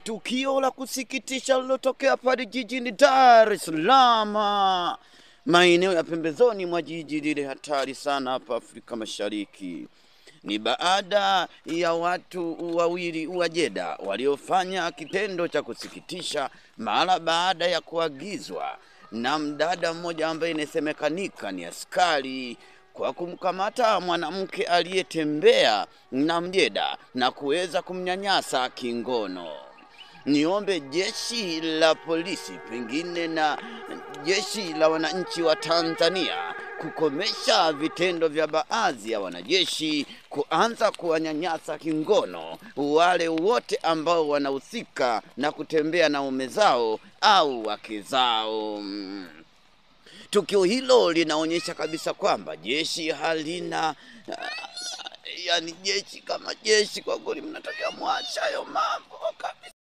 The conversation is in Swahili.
Tukio la kusikitisha lilotokea pale jijini Dar es Salaam, maeneo ya pembezoni mwa jiji lile hatari sana hapa Afrika Mashariki. Ni baada ya watu wawili wa Jeda waliofanya kitendo cha kusikitisha mara baada ya kuagizwa na mdada mmoja ambaye inasemekanika ni askari kwa kumkamata mwanamke aliyetembea na mjeda na kuweza kumnyanyasa kingono. Niombe jeshi la polisi pengine na jeshi la wananchi wa Tanzania kukomesha vitendo vya baadhi ya wanajeshi kuanza kuwanyanyasa kingono wale wote ambao wanahusika na kutembea na ume zao au wake zao. Tukio hilo linaonyesha kabisa kwamba jeshi halina yani jeshi kama jeshi, kwa kweli mnataka mwacha hayo mambo kabisa.